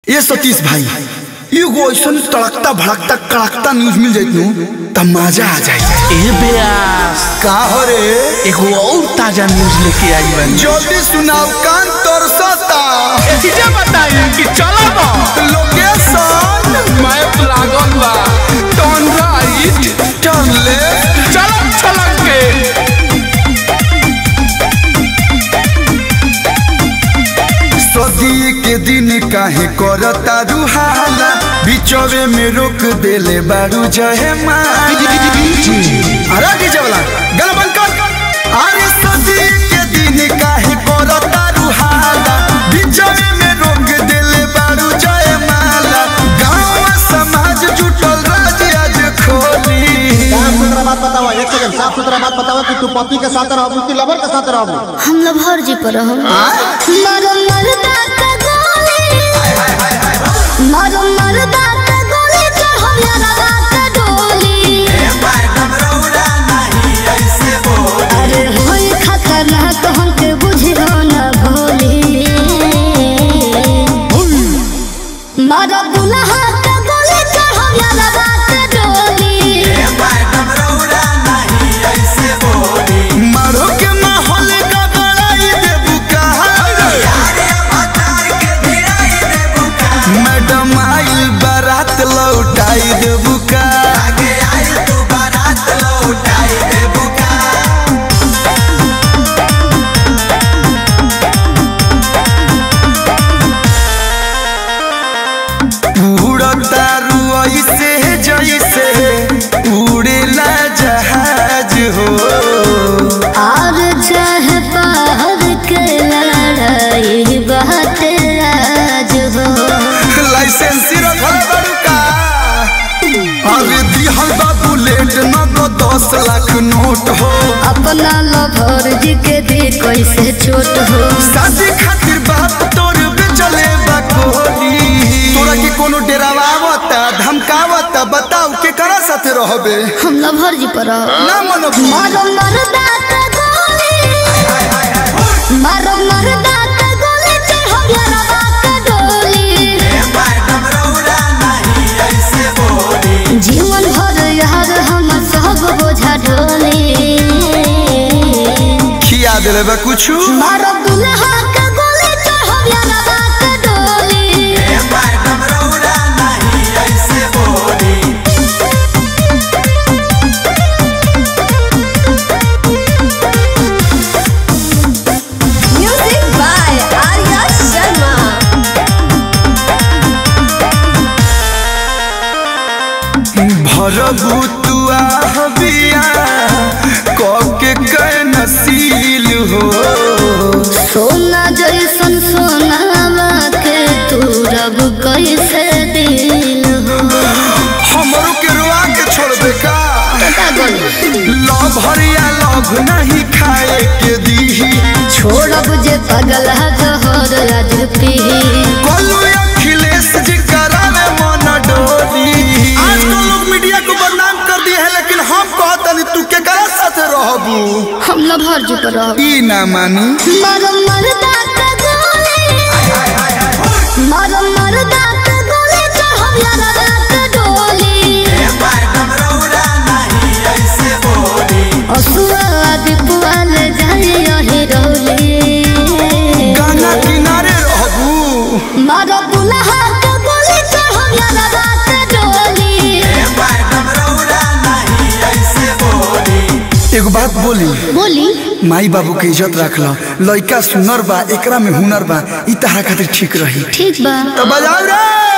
ये सतीश भाई एगो ऐसा तड़कता भड़कता कड़कता न्यूज मिल जाइत नु त मजा आ जाए ए ब्यास का हो रे एगो और ताजा न्यूज लेके आई बानी जल्दी सुनाओ कान तरसता एहिजे बताई कि चला बा लोकेशन मैप लागल बा टर्न राइट टर्न लेफ्ट चलक छलक के सदी के दिन काहे करता रुहाला बिचवे में रोक देले बारू जहे माला अरे डीजे वाला गल बंद कर अरे सदी के दिन काहे करता रुहाला बिचवे में रोक देले बारू जहे माला गांव समाज जुटल राज आज खोली साफ सुथरा बात बताओ एक सेकंड साफ सुथरा बात बताओ कि तू पति के साथ रहबू कि लवर के साथ रहबू हम लोग हर जी पर हम मरो मरदा का गोली मरो मरदा का गोली चढ़ो यारा रात डोली अरे होई खतरनाक हमके बुझियो न भोली मरो दुल्हा का गोली चढ़ो यारा रात डोली मारो के माहौल का बड़ाई देबू कहा मैडम आइल बारात लौटाई देबू का उड़ता रुई से जैसे उड़ेला जहाज हो और चाहे बाहर के लड़ाई बात राज हो लाइसेंस रखल बड़ू का अरे दिहल बा बुलेट न तो दस लाख नोट हो अपना लभर जी के दे कैसे छोट हो शादी खातिर बाप तोर बेचले बा कोहनी तोरा के कोनो डेरावा आवता धमकावता बताऊ के करा साथे रहबे हम लभर जी पर रहो। ना मन मारो मरदा का गोली मारो मरदा का गोली चढ़ो यारा बात डोली जीवन भर यार हम सब बोझा ढोली खिया देले बा कुछ मारो दुल्हा का गोली चढ़ो यारा बात डोली Music by Arya Sharma. भरबू तू आहबिया कके कै नसील हो सोना जैसन सोनावा के तू रब कैसे दिल हो हमरो के रुआ के छोड़बे का पता गोली लव हरिया लव नहीं खाए के दीही छोड़ब जे पगल जहर आज पी कोलू अखिलेश जी करावे मन डोली आजकल लोग मीडिया को बदनाम कर दिए हैं लेकिन हम कहतनी तू के करा साथे रहबू हम लभर जी पर रहो ई ना मानी मारो मरदा का गोली मारो मरदा का गोली चढ़ो यारा रात डोली असुआ दीपुआल जाए यही डोली गाना किनारे रहबू मारो दुल्हा का गोली चढ़ो यारा रात डोली एगो बात बोली बोली माई बाबू के इज्जत रख लो लइका सुनर बा एकरा में हुनर बा ई तहरा खातिर ठीक रही ठीक बा तो बजाओ रे